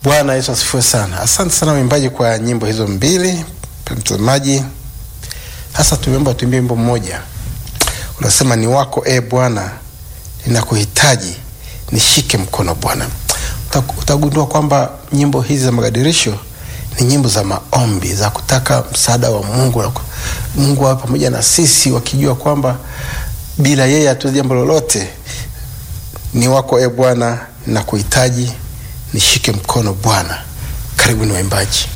Bwana Yesu asifiwe sana. Asante sana waimbaji kwa nyimbo hizo mbili. Mtazamaji, sasa tumeomba tuimbie wimbo mmoja, unasema ni wako e Bwana, ninakuhitaji, nishike mkono Bwana. Utagundua kwamba nyimbo hizi za magadirisho ni nyimbo za maombi za kutaka msaada wa Mungu, Mungu awe pamoja na sisi, wakijua kwamba bila yeye hatuwezi jambo lolote. Ni wako e Bwana, ninakuhitaji, nishike mkono Bwana. Karibuni waimbaji.